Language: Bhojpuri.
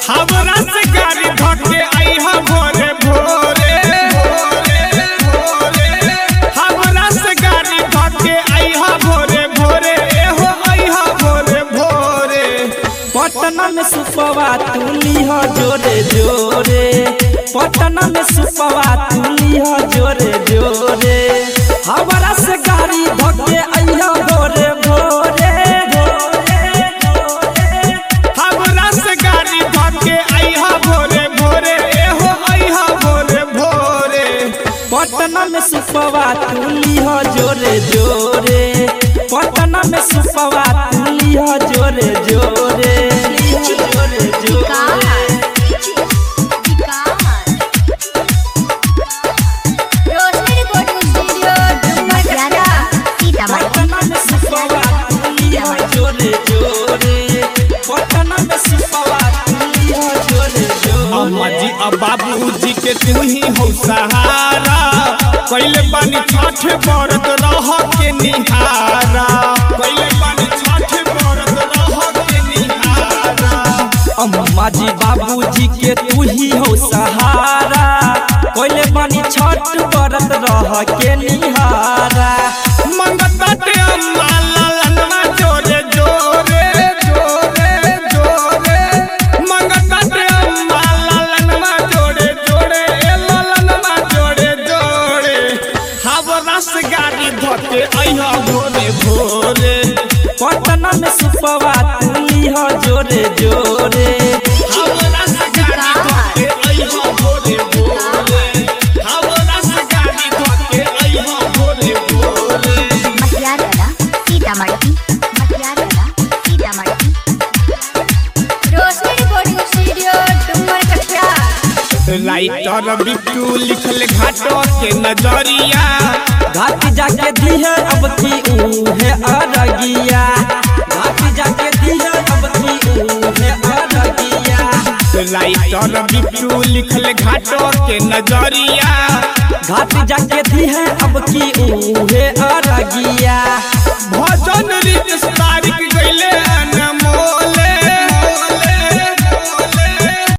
हमरा से गाड़ी धके आइहा भोरे भोरे हमरा से गाड़ी धके आइहा भोरे भोरे एहो आइहा भोरे भोरे पटना में सुपवा तुली हो जोरे जोरे पटना में सुपवा तुली हो जोरे जोरे हमारा से गाड़ी धके अइहा भोरे भोरे हमरा से गाड़ी धके आइहा भोरे भोरे एहो आइहा भोरे भोरे पटना में सुपवा तुली हो जोरे जोरे पटना में सुपवा तुली हो जोरे जोरे जोरे जोरे रोशनी रिकॉर्डिंग स्टूडियो डुमरिया सीतामढ़ी पटना में सुपवा तुली हो जोरे जोरे पटना में सुपवा तुली हो जोरे अम्मा जोरे जी अब बाबूजी के तू ही हो सहारा कैले बानी छठ बरत रह के निहारा कैले बानी छठ बरत रह के निहारा अम्मा जी बाबूजी के तू ही हो सहारा कोइले बानी छठ बरत रह के निहारा मंगता ते अम्मा लालना जोरे जोरे जोरे जोरे मंगता ते अम्मा लालना जोरे जोरे ए लालना जोरे जोरे हवरा से गाड़ी धके अइहा भोरे भोरे पटना में सुपवा तुली हो जोरे जोरे हवरा से गाड़ी धके अइहा भोरे भोरे हवरा से गाड़ी धके अइहा भोरे भोरे Matiyala Sitamarhi Matiyala Sitamarhi Roshni recording studio Dumaria writer Bittu लिखल घाटो के नजरिया घाट जाके दिहे अब की उहे अरगिया घाट जाके दिहे अब की उहे अरगिया राइटर बिट्टू लिखल घाटो के नजरिया घाट जाके दिहे अब की उहे अरगिया भजन रित तारीख गईले